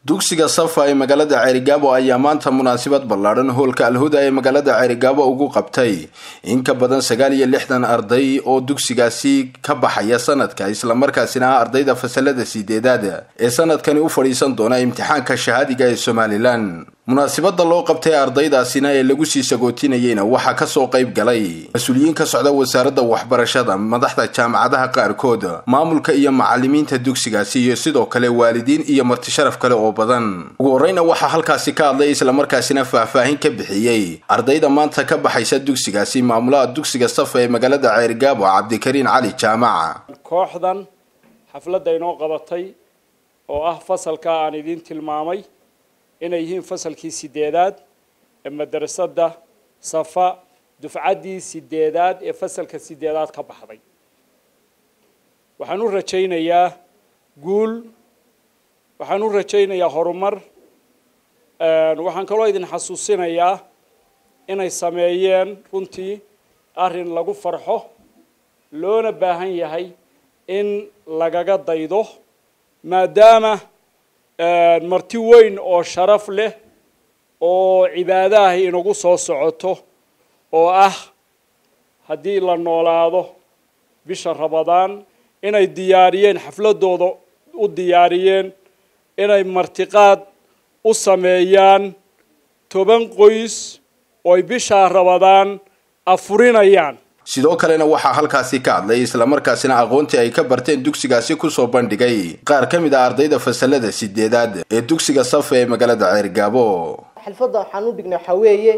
dugsiga safa ee magaalada ceerigaabo ayaa maanta munaasabad ballaadhan hoolka alhuda ee magaalada ceerigaabo ugu qabtay in ka badan sagaal iyo lixdan arday oo dugsigaasi ka baxaya sanadka islamarkaasina ah ardayda fasalada sideedaad ee sanadkani u fadhiisan doona imtixaanka shahaadiga ee somalilan munaasabada loo qabtay ardaydaasina ee lagu sii sagootinayeyna waxaa kasoo qayb galay mas-uuliyiin ka socda wasaaradda waxbarashada madaxda jaamacadaha qaarkood maamulka iyo macalimiinta dugsigaasi iyo sidoo kale waalidiin iyo martisharaf kale oo badan ugu horeyna waxaa halkaasi ka hadlay islamarkaasina faahfaahin ka bixiyey ardayda maanta ka baxaysa dugsigaasi maamulaha dugsiga safa ee magaalada ceerigaabo cabdikariin cali jaamaca kooxdan xafladda inoo qabatay oo ah fasalka aan idiin tilmaamay inay yihiin fasalkii sideedaad ee madrasadda safa dufcaddii sideedaad ee fasalka sideedaad ka baxday waxaan u rajaynayaa guul waxaan u rajaynayaa horumar waxaan kaloo idin xasuusinayaa inay sameeyeen runtii arrin lagu farxo loona baahan yahay in lagaga daydo maadaama marti weyn oo sharaf leh oo cibaadaha inagu soo socoto oo ah haddii la noolaado bisha rabadaan inay diyaariyeen xafladooda u diyaariyeen inay martiqaad u sameeyaan toban qoys ooy bishaa rabadaan afurinayaan sidoo kalena waxaa halkaasi ka hadlay islamarkaasina aqoontii ay ka barteen dugsigaasi kusoo bandhigay qaar ka mid ah ardayda fasalada sideedaad ee dugsiga safa ee magaalada ceergaabo xalfadda waxaan u dhignay waxaa weeye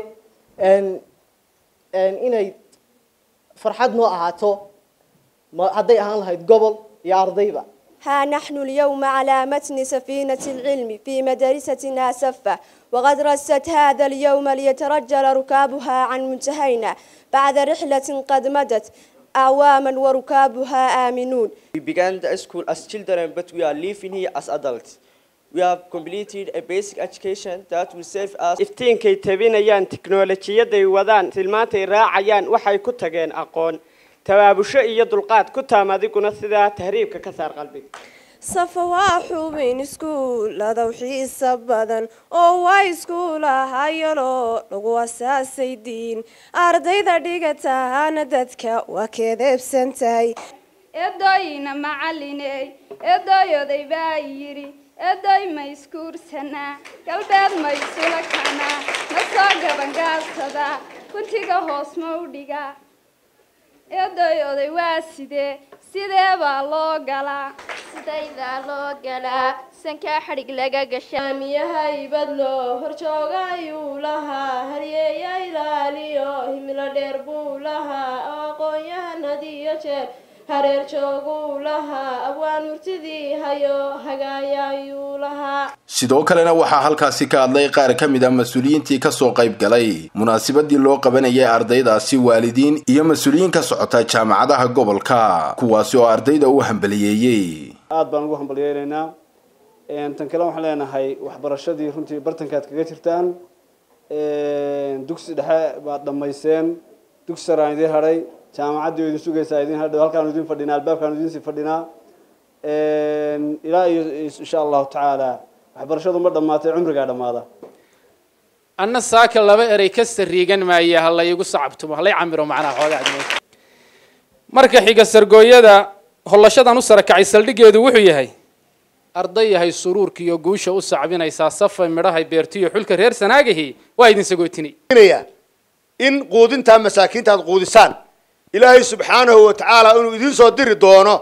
inay farxad noo ahaato hadday ahaan lahayd gobol iyo ardayba ها نحن اليوم على متن سفينة العلم في مدرستنا سفة وقد رست هذا اليوم ليترجل ركابها عن منتهينا بعد رحلة قد مدت أعواما وركابها آمنون We began the school as children but we are living here as adults. We have completed a basic education that will serve us iftiinkay tabinayaan tiknoolajiyaday wadaan tilmaantay raacayaan waxay ku tageen aqoon tabaabusho iyo dulqaad ku taam adiguna sidaa tahriibka ka saar qalbiga safa waa xubin iskuuladow xiisa badan oo waa iskuulahayaloo lagu asaasay diin ardayda dhigataana dadka waa keedeebsan tahay eedooyina macaliney eedooyoday baa yidhi eedooy ma iskuursanaa galbeed ma isula kanaa ma soo gabangaabsadaa guntiga hoos ma u dhigaa eedoy oday waa sidee sidee baa loo galaa sidaydaa loo galaa sankaa xadhig laga gashaamiyaha ibadlo horjooga ayuu lahaa haryeeya ilaaliyo himilo dheer buu lahaa oo aqoon-yahan hadiyo jeer hareer jooguu lahaa abwaan murtidii hayo hagaaya ayuu lahaa sidoo kalena waxaa halkaasi ka hadlay qaar ka mid a mas-uuliyiintii kasoo qayb galay munaasabadii loo qabanayay ardaydaasi waalidiin iyo mas-uuliyiin ka socota jaamacadaha gobolka kuwaasi oo ardayda u hambaliyeeyey aada baan ugu hambaliyeynaynaa tan kale waxaan leenahay waxbarashadii runtii bartankaad kaga jirtaan dugsi dhexe baad dhammayseen dugsi saraan idiin hadhay jaamacaddii oo idin sugaysaa idin hadhow halkaanu idin fadhinaa albaabkaanu idin sii fadhinaa ilaa iyo insha allahu tacaala waxbarashadu ma dhammaatay cumrigaa dhammaada anna saaka laba erey ka sariigan maaya ha laygu sacabtumo halay camiro macnaha xoogaa marka xiga sargooyada hollashadan u sarakacay saldhigeedu wuxuu yahay arday yahay suruurka iyo guusha u sacbinaysaa safay midhahay beertiyo xulka reer sanaagahi waa idin sagootinay in quudintaa masaakiinta aad quudisaan ilaahay subxaanahu wa tacaala inuu idiin soo diri doono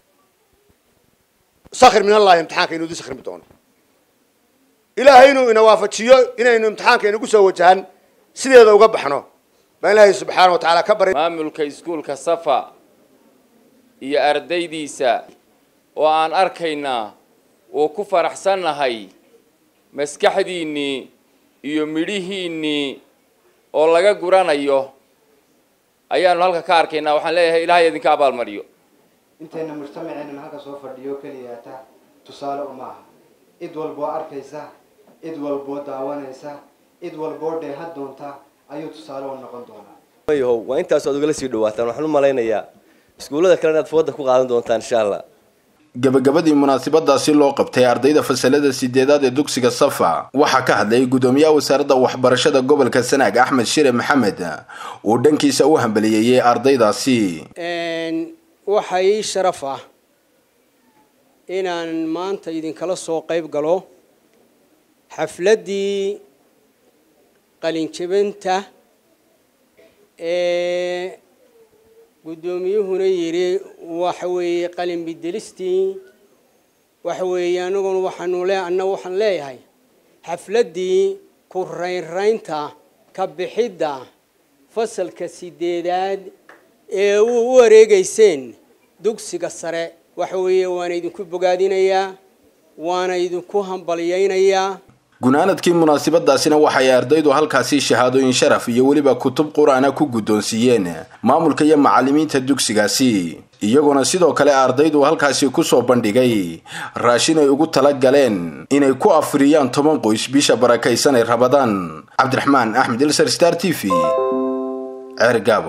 sakir min allahi imtixaanka inuu idin sakrimi doono ilaahay inuu ina waafajiyo inaynu imtixaanka inagu soo wajahan sideeda uga baxno baan ilaahay subxaana wa tacaala ka baray maamulka iskuulka safa iyo ardaydiisa oo aan arkaynaa oo ku faraxsannahay maskaxdiinnii iyo midhihiinnii oo laga guranayo ayaanu halka ka arkaynaa waxaan leeyahay ilaahay idinka abaalmariyo intayna mujtamaceena halka soo fadhiyo keliyaata tusaale uma aha cid walboo arkaysa cid walboo daawanaysa cid walboo dheeha doonta ayuu tusaale u noqon doonaa yahow waa intaas aad ugala sii dhawaataan waxaan u malaynayaa iskuullada kale inaad fooda ku qaadan doontaan insha allah gabagabadii munaasabadaasi loo qabtay ardayda fasalada sideedaad ee dugsiga safa waxaa ka hadlayay gudoomiyaha wasaaradda waxbarashada gobolka sanaag axmed shire maxamed uu dhankiisa u hambaliyeeyey ardaydaasi waxaa ii sharaf ah inaan maanta idinkala soo qayb galo xafladdii qalinjabinta ee guddoomiyuhuna yidhi waxa weeye qalin bedelistii waxa weeye anaguna waxaanu le anna waxaan leeyahay xafladdii ku raynraynta ka bixidda fasalka sideedaad ee u u wareegayseen dugsiga sare waxa weeye waana idinku bogaadinayaa waana idinku hambalyaynayaa gunaanadkii munaasabadaasina waxay ardaydu halkaasi shahaadooyin sharaf iyo weliba kutub qur-aana ku guddoonsiiyeen maamulka iyo macallimiinta dugsigaasi iyagoona sidoo kale ardaydu halkaasi kusoo bandhigay raashin ay ugu tala galeen inay ku afriyaan toban qoys bisha barakaysanay rabadaan cabdiraxmaan axmed ilsar star t v ceer gaabo